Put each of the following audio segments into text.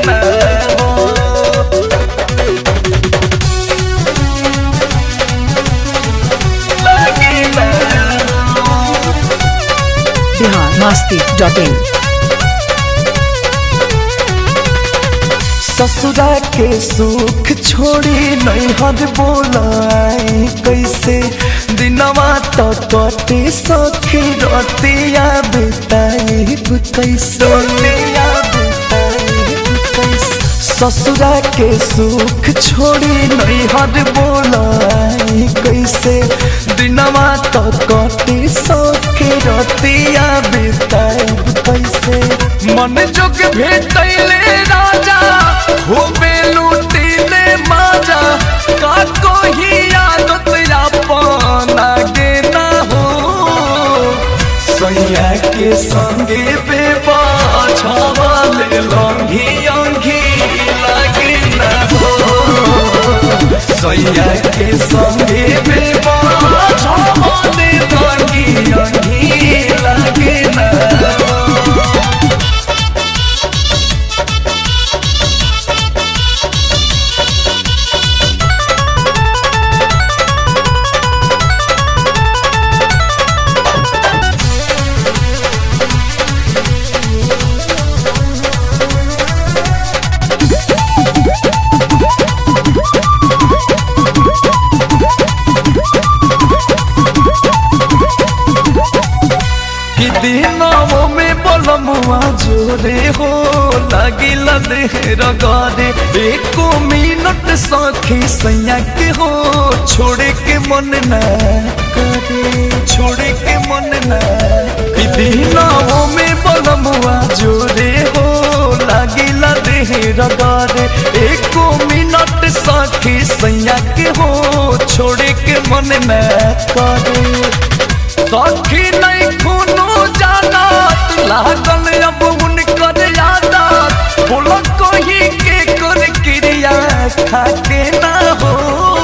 ना हो लागे ना हो बिहार मस्ती डॉट इन ससुरा के सुख छोड़ी नैहर बोलाई कैसे दिनवा तो कटे सखी रतिया बिताई कैसे रतिया बिताई कैसे ससुरा के सुख छोड़ी नैहर बोलाई कैसे दिनवा तो कटे सखी रतिया बिताई कैसे मन जोग भेटैले राजा खूबे लूटिले माजा का कोही आदत अपन आगे ना हो सैया के संगे बेबा छावाले लंघी अंघी लागे ना हो सैया के संगे बेबा छावाले लंघी अंघी लागे ना हो कि दिनों में बोलमुआ जोरे हो लागिल देहर गरे एको मिनट सखी सैया के हो छोड़े के मन न करे छोड़े के मन न कि दिनों में बोलमुआ जोरे हो लागिल देहर गरे एको मिनट सखी सैया के हो छोड़े के मन न करे सखी नहीं खूनो जानत लागल अब उनकर यादत बोलो कोही के कर क्रिया खाके ना हो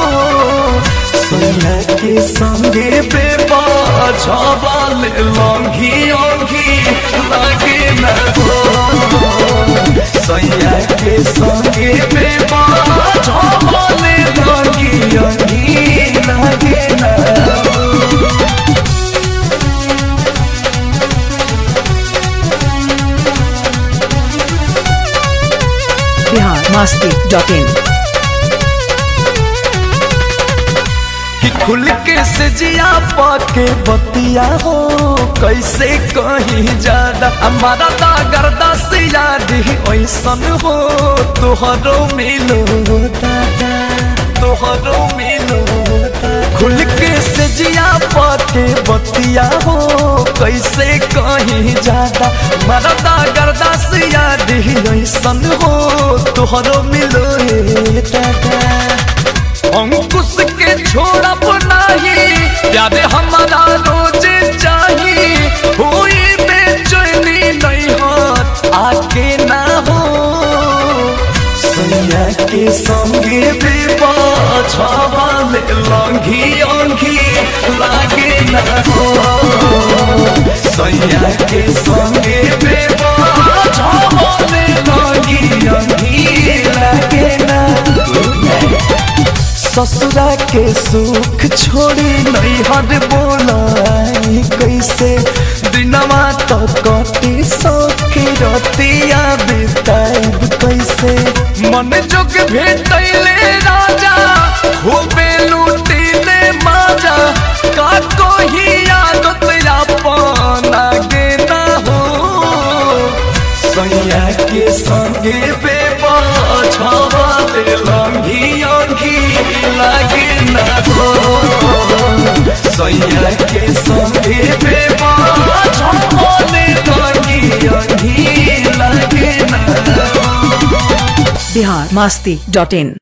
सोना के संगे बेबा छबाल लंघी ओंघी लागे ना हो सैया के संगे बेबा छबाल लंघी ओंघी लागे ना हो बिहार मस्ती डॉट इन कि खुल के से जिया पाके बतिया हो कैसे कहीं ज्यादा हमारा दागरदा से याद ही ऐसन हो तोहरो मिलो दादा तोहरो मिलो दादा। खुल के से जिया पाके बतिया हो कैसे कहीं ज्यादा हमारा दागरदा से याद ही ऐसन हो तोहरो मिलो हे दादा अंकुश के छोड़ब नाही याद हमारा रोज चाही हुई बेचैनी नहीं हाथ आके ना हो सैया के संगे बेबा छावाल लंघी अंघी लागे ना हो सैया के संगे बेबा छावाल लंघी अंघी लागे ना हो ससुरा के सुख छोड़ी नैहर बोलाई कैसे दिनवा तो कटी सखी रतिया बिताइब कैसे मन जोग भेटैले राजा खूबे लूटिले माजा का कोही आदत अपन आगे ना हो सैया के संगे बेबा छावाले लंघी अंघी लागे ना हो सैया के संगे बेबा छावाले लंघी अंघी लागे ना हो बिहार मस्ती डॉट इन